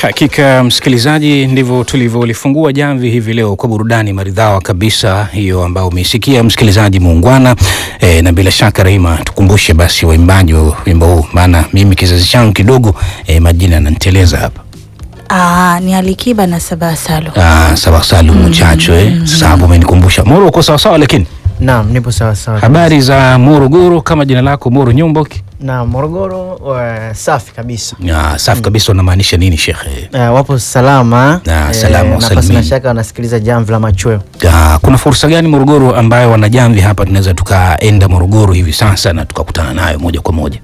Hakika msikilizaji, ndivyo tulivyolifungua jamvi hivi leo kwa burudani maridhawa kabisa hiyo ambayo umeisikia msikilizaji muungwana. E, na bila shaka Rahima, tukumbushe basi waimbaji wa wimbo huu, maana mimi kizazi changu kidogo e, majina yananiteleza hapa. Ah, ni Alikiba na Sabaa Salo. Ah, sawa Salu Muchacho eh. Sasa hapo umenikumbusha. Moro uko sawa sawa, lakini Naam, nipo sawa sawa. habari za Morogoro kama jina lako Moro Nyomboki? Na Morogoro uh, safi kabisa. Ah, safi kabisa. Unamaanisha nini shekhe? Uh, wapo salama Ah, salama na salimini. pasina shaka wanasikiliza jamvi la machweo. Ah, kuna fursa gani Morogoro ambayo wanajamvi hapa tunaweza tukaenda Morogoro hivi sasa na tukakutana nayo moja kwa moja?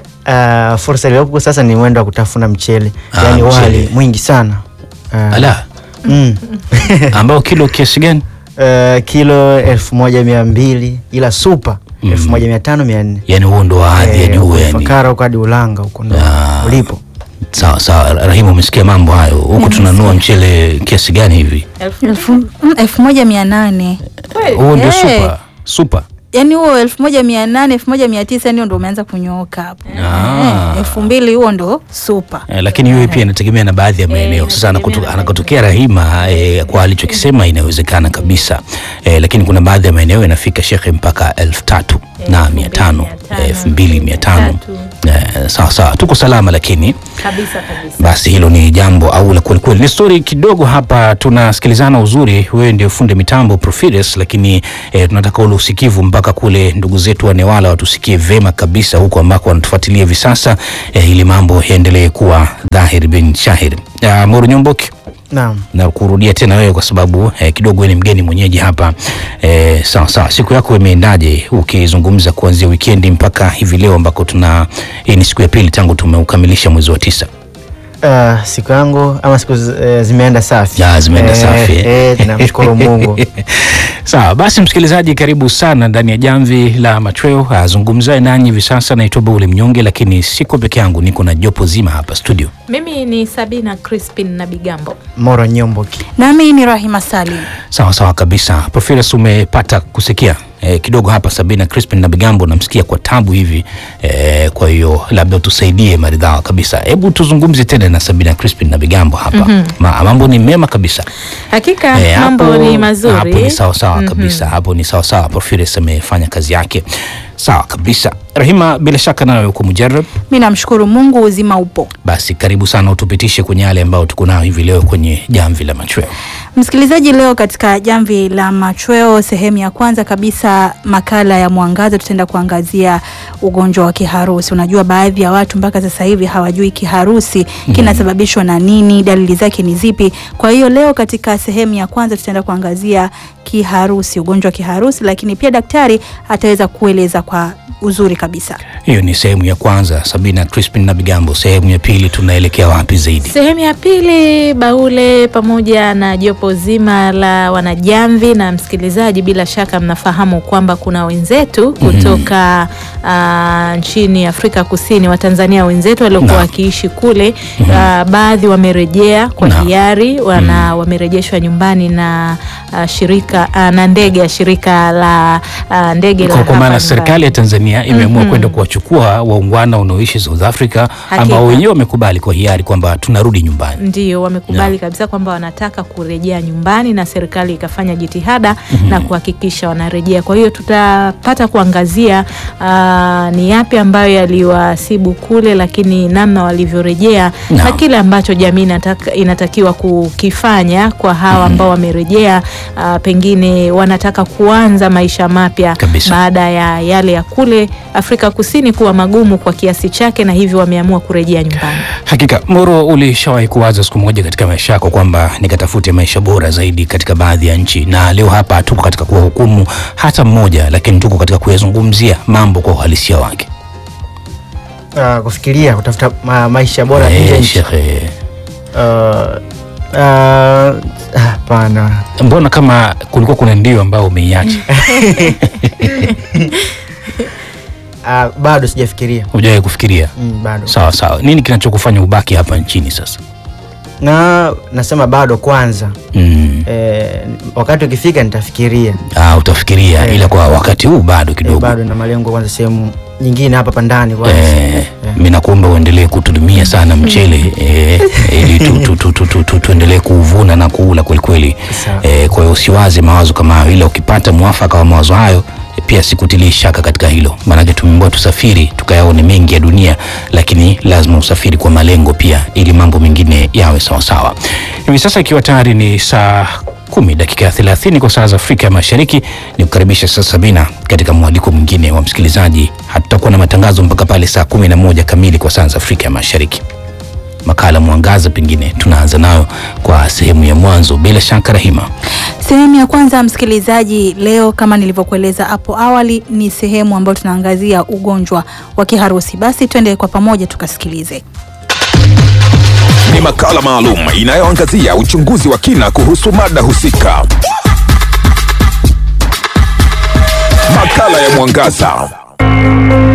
Uh, fursa iliyopo sasa ni mwendo wa kutafuna mchele, Ah, yaani mchele. wali mwingi sana uh, Ala, mm. ambao kilo kiasi gani? uh, kilo elfu moja mia mbili ila supa elfu moja mia tano mia nne Yani huo ndo hadhi ya juu yani. Fakara huko hadi Ulanga huko ndo Ah. ulipo. Sawa sawa, Rahimu, umesikia mambo hayo. Huku tunanua mchele kiasi gani hivi? Elfu mm, elfu moja mia nane Huo ndio Eh. super super. yaani huo elfu moja mia nane elfu moja mia tisa ndio ndo umeanza kunyooka hapo Ah. Eh, elfu mbili huo ndo supa Eh, lakini hiyo pia inategemea na baadhi ya maeneo. Sasa anakotu- anakotokea Rahima eh, kwa alichokisema inawezekana kabisa eh, lakini kuna baadhi ya maeneo inafika shekhe mpaka elfu tatu na mia tano eh, elfu mbili mia tano eh, sawa sawa, tuko salama lakini kabisa kabisa. basi hilo ni jambo au la kweli kweli. Ni story kidogo hapa, tunasikilizana uzuri. Wewe ndio funde mitambo Profides, lakini eh, tunataka ule usikivu mpaka kule ndugu zetu wa Newala watusikie vema kabisa huko ambako wanatufuatilia hivi sasa eh, ili mambo yaendelee kuwa dhahiri bin shahiri. Uh, Moro Nyomboki Naam. na kurudia tena wewe kwa sababu eh, kidogo wewe ni mgeni mwenyeji hapa eh, sawa sawa. Siku yako imeendaje ukizungumza kuanzia wikendi mpaka hivi leo ambako tuna hii ni siku ya pili tangu tumeukamilisha mwezi wa tisa. Uh, siku yangu ama siku zi- eh, zimeenda safi. Ya, zimeenda Eh, safi, eh. Eh, tunamshukuru Mungu. Sawa basi, msikilizaji, karibu sana ndani ya jamvi la machweo. Azungumzaye nanyi hivi sasa naitwa Bauli Mnyonge, lakini siko peke yangu, niko na jopo zima hapa studio. Mimi ni Sabina Crispin na Bigambo. Moro Nyomboki. nami ni Rahima Salim Sawa sawa kabisa. Profesa, umepata kusikia eh, kidogo hapa Sabina Crispin na Bigambo, namsikia kwa tabu hivi eh, kwa hiyo labda tusaidie maridhawa kabisa. Hebu tuzungumze tena na Sabina Crispin na Bigambo hapa. Ma, mambo ni mema kabisa. Hakika Eh, mambo hapo- ni mazuri. Hapo ni sawa sawa kabisa, hapo ni sawa sawa. Profesa amefanya kazi yake sawa kabisa. Rahima, bila shaka nawe uko mujarab, mi namshukuru Mungu uzima upo basi karibu sana utupitishe kwenye yale ambayo tuko nayo hivi leo kwenye jamvi la machweo. Msikilizaji, leo katika jamvi la machweo, sehemu ya kwanza kabisa, makala ya mwangaza, tutaenda kuangazia ugonjwa wa kiharusi. Unajua, baadhi ya watu mpaka sasa hivi hawajui kiharusi kinasababishwa na nini, dalili zake ni zipi. Kwa hiyo leo katika sehemu ya kwanza tutaenda kuangazia kiharusi, ugonjwa wa kiharusi, lakini pia daktari ataweza kueleza kwa uzuri kabisa. Hiyo ni sehemu ya kwanza. Sabina Crispin na Bigambo, sehemu ya pili tunaelekea wapi zaidi? Sehemu ya pili, Baule pamoja na jopo zima la wanajamvi na msikilizaji, bila shaka mnafahamu kwamba kuna wenzetu kutoka ah, nchini Afrika Kusini, Watanzania wenzetu waliokuwa Naam. wakiishi kule. ah, baadhi wamerejea kwa Naam. hiari, wana wamerejeshwa nyumbani na ah, shirika ah, na ndege ya shirika la ah, ndege la Kwa, kwa hapa maana nyumbani. serikali ya Tanzania imeamua kwenda kuwachukua waungwana wanaoishi South Africa ambao wenyewe wamekubali kwa hiari kwamba tunarudi nyumbani. Ndio wamekubali Yeah. kabisa kwamba wanataka kurejea nyumbani na serikali ikafanya jitihada na kuhakikisha wanarejea. Kwa hiyo tutapata kuangazia aa, ni yapi ambayo yaliwasibu kule, lakini namna walivyorejea Naam. na kile ambacho jamii inataka, inatakiwa kukifanya kwa hawa ambao wamerejea, aa, pengine wanataka kuanza maisha mapya Kabisa. baada ya yale ya kule Afrika Kusini kuwa magumu kwa kiasi chake, na hivyo wameamua kurejea nyumbani. Hakika Moro, ulishawahi kuwaza siku moja katika maisha yako kwamba nikatafute maisha bora zaidi katika baadhi ya nchi, na leo hapa tuko katika kuwahukumu hata mmoja, lakini tuko katika kuyazungumzia mambo kwa uhalisia wake. Uh, kufikiria kutafuta ma maisha bora nje ya Eh, nchi. shekhe, Uh, uh, hapana. mbona kama kulikuwa kuna ndio ambao umeiacha Uh, bado sijafikiria. hujawahi kufikiria? Mm, bado. Sawa sawa, nini kinachokufanya ubaki hapa nchini sasa? na nasema bado kwanza Mm. e, wakati ukifika nitafikiria Ah, utafikiria Eh. ila kwa wakati huu bado e, kidogo bado na malengo kwanza sehemu nyingine hapa pandani kwanza Eh, mi nakuomba uendelee kutudumia sana mchele eh, ili tu, tu, tu, tu, tu, tu, tuendelee kuuvuna na kuula kwelikweli. Sawa. Eh, kwa hiyo usiwaze mawazo kama hayo, ila ukipata mwafaka wa mawazo hayo eh, pia sikutilii shaka katika hilo, maanake tumeambiwa tusafiri tukayaone mengi ya dunia, lakini lazima usafiri kwa malengo pia, ili mambo mengine yawe sawasawa. Hivi sasa ikiwa tayari ni saa kumi dakika ya thelathini kwa saa za Afrika ya Mashariki, ni kukaribisha sasa Sabina katika mwaliko mwingine wa msikilizaji. Hatutakuwa na matangazo mpaka pale saa kumi na moja kamili kwa saa za Afrika ya Mashariki. Makala Mwangaza pengine tunaanza nayo kwa sehemu ya mwanzo, bila shaka Rahima. Sehemu ya kwanza msikilizaji, leo kama nilivyokueleza hapo awali, ni sehemu ambayo tunaangazia ugonjwa wa kiharusi. Basi twende kwa pamoja tukasikilize. ni makala maalum inayoangazia uchunguzi wa kina kuhusu mada husika. Makala ya Mwangaza.